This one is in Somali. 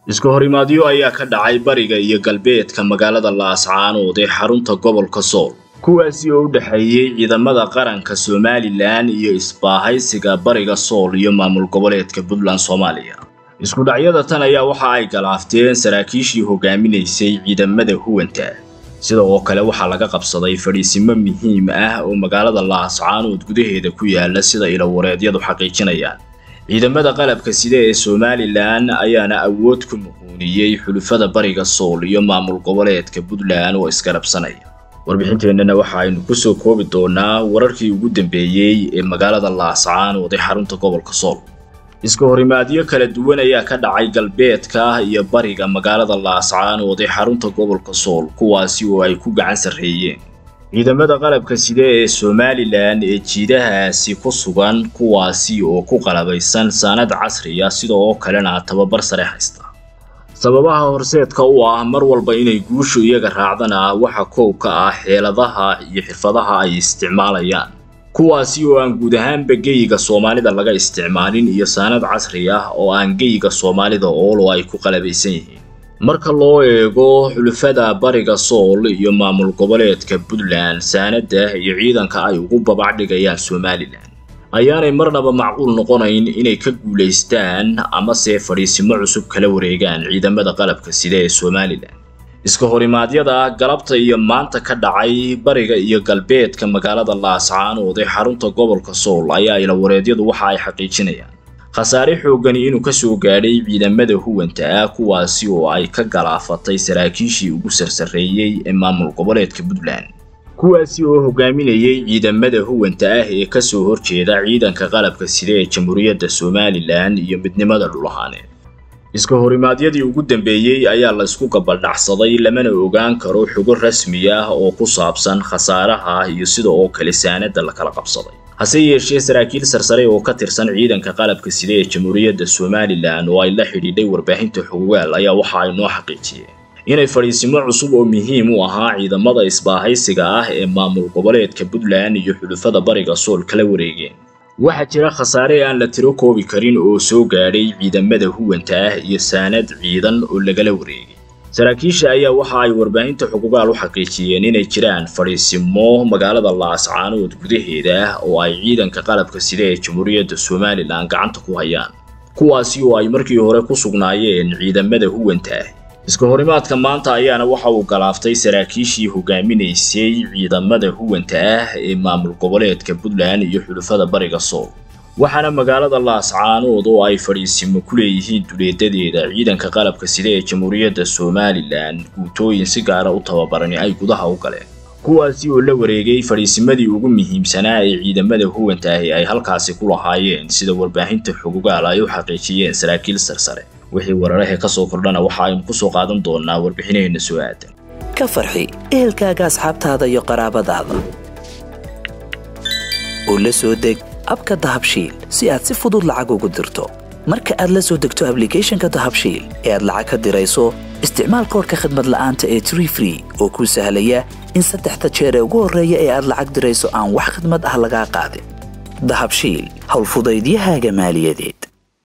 iska horimaadyo ayaa ka dhacay bariga iyo galbeedka magaalada laascaanood ee xarunta gobolka sool kuwaasi oo u dhexeeyey ciidamada qaranka somalilan iyo isbaahaysiga bariga sool iyo maamul goboleedka puntland soomaaliya isku dhacyada tan ayaa waxa ay galaafteen saraakiishii hogaaminaysay ciidamada huwanta sida oo kale waxaa laga qabsaday fadhiisimo muhiim ah oo magaalada laascaanood gudaheeda ku yaala sida ilawareedyadu xaqiijinayaan ciidamada qalabka sida ee somalilan ayaana awood ku muquuniyey xulufada bariga sool iyo maamul goboleedka puntland oo isgarabsanaya warbixinteennana waxa aynu kusoo koobi doonaa wararkii ugu dambeeyey ee magaalada laascaanood ee xarunta gobolka sool iska horimaadyo kala duwan ayaa ka dhacay galbeedka iyo bariga magaalada laascaanood ee xarunta gobolka sool kuwaasi oo ay ku gacan sarreeyeen ciidamada qalabka sida ee somalilan ee jiidahaasi ku sugan kuwaasi oo ku qalabaysan saanad casriya sida oo kalena tababar sare haysta sababaha horseedka u ah mar walba inay guushu iyaga raacdana waxa koow ka ah xeeladaha iyo xirfadaha ay isticmaalayaan kuwaasi oo aan guud ahaanba geyiga soomaalida laga isticmaalin iyo saanad casri ah oo aan geyiga soomaalida oolo ay ku qalabaysan yihiin marka loo eego xulufada bariga sool iyo maamul goboleedka puntland saanada iyo ciidanka ay ugu babacdhigayaan somalilan ayaanay marnaba macquul noqonayn inay ka guulaystaan amase fadhiisimo cusub kala wareegaan ciidamada qalabka sida ee somalilan iska horimaadyada galabta iyo maanta ka dhacay bariga iyo galbeedka magaalada laascaanood ee xarunta gobolka sool ayaa ilawareedyadu waxa ay xaqiijinayaan khasaare xoogani inuu ka soo gaadhay ciidamada huwanta ah kuwaasi oo ay ka galaafatay saraakiishii ugu sarsareeyey ee maamul goboleedka puntland kuwaasi oo hogaaminayay ciidamada huwanta ah ee kasoo horjeeda ciidanka qalabka sida ee jamhuuriyadda somalilan iyo midnimada dhulahaaneed iska horimaadyadii ugu dambeeyey ayaa laysku gabaldhacsaday lamana ogaan karo xogo rasmi ah oo ku saabsan khasaaraha iyo sida oo kale saanada la kala qabsaday hase yeeshee saraakiil sarsare oo ka tirsan ciidanka qalabka sida ee jamhuuriyadda somalilan oo ay la xidhiidhay warbaahinta xogogaal ayaa waxa ay noo xaqiijiyeen inay fadhiisimo cusub oo muhiim u ahaa ciidamada isbaahaysiga ah ee maamul goboleedka puntland iyo xulufada bariga sool kala wareegeen waxaa jira khasaare aan la tiro koobi karin oo soo gaadhay ciidamada huwanta ah iyo saanad ciidan oo lagala wareegay saraakiisha ayaa waxa ay warbaahinta xuqugaal u xaqiijiyeen inay jiraan fadhiisimo magaalada laascaanood gudaheeda ah oo ay ciidanka qalabka sida ee jamhuuriyadda somalilan gacanta ku hayaan kuwaasi oo ay markii hore ku sugnaayeen ciidamada huwanta ah iska horimaadka maanta ayaana waxa uu galaaftay saraakiishii hogaaminaysay ciidamada huwanta ah ee maamul goboleedka puntland iyo xulufada bariga sool waxaana magaalada laascaanood oo ay fadhiisimo ku leeyihiin duleedadeeda ciidanka qalabka sida ee jamhuuriyadda somalilan guutooyin si gaara u tababarani ay gudaha u galeen kuwaasi oo la wareegay fadhiisimadii ugu muhiimsanaa ee ciidamada huwanta ahi ay halkaasi ku lahaayeen sida warbaahinta xugugaal ay u xaqiijiyeen saraakiil sarsare wixii wararahe ka soo kordhana waxa aynu ku soo qaadan doonaa warbixinaheenna soo aadan ka farxi ehelkaaga asxaabtaada iyo qaraabadaada oo la soo deg abka dahabshiil si aad si fudud lacag ugu dirto marka aad la soo degto ablicathonka dahabshiil ee aad lacag ka dirayso isticmaal koorka khadmad la'aanta ee tree free oo kuu sahlaya in saddexda jeer ee ugu horreeya ee aad lacag dirayso aan wax khadmad ah lagaa qaadin dahabshiil howlfudaydiyahaaga maaliyadeed